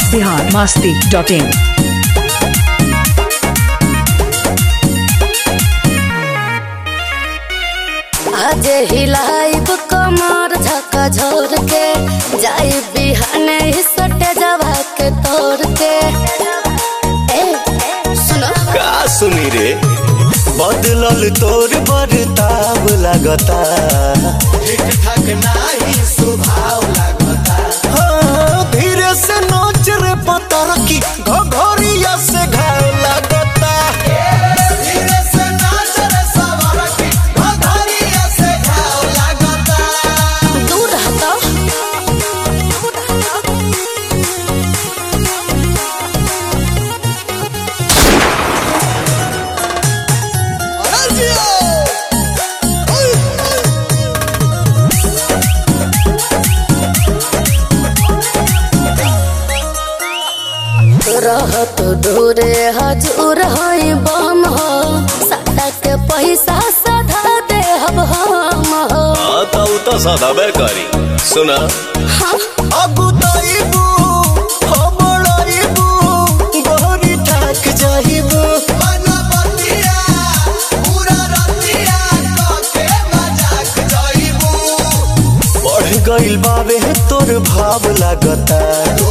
Bihar Masti dot इन आज हिलाइब कमर झका झोर के जाई बिहाने ही सटे जवा के तोड़ के ए सुनो का सुनी रे बदलल तोर बरताव लागता हाँ, धीरे से नोच रे पतर की घघरिया से घाव लागता दूर हटो रहत दूरे हजूर हई बम हो साटा के पैसा सधा दे हम हम हो हाँ तो उ तो सदाबे करी सुना अगुताइबू हमड़ाइबू गोरी ठाक जाइबू बढ़ गइल बाबे तोर भाव लागता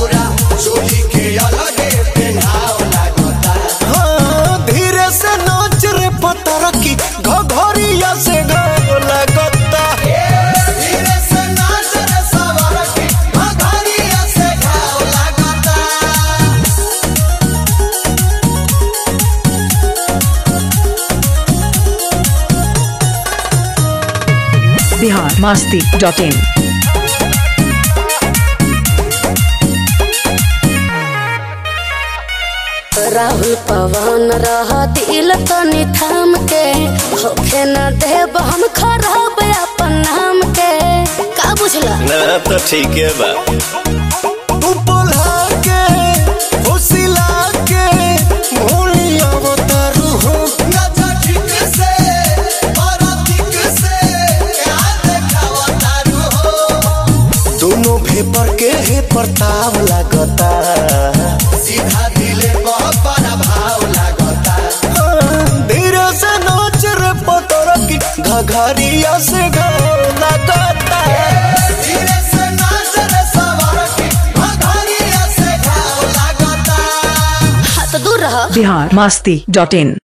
हाँ, धीरे से नाच रे पतर की घघरिया से घाव लागता बिहार मस्ती डॉट इन राहुल पवन रह दिल तनी थाम के होखे न देब हम खराब अपन नाम के का बुझला ना तो ठीक है बा तू बोला के फुसिला के मोलिया बतारू हो दोनों भेपर के हे प्रताप लागता हाँ, धीरे से नाच रे पतर की घघरिया से घाव लागता हाथ दूर रह बिहार मस्ती डॉट इन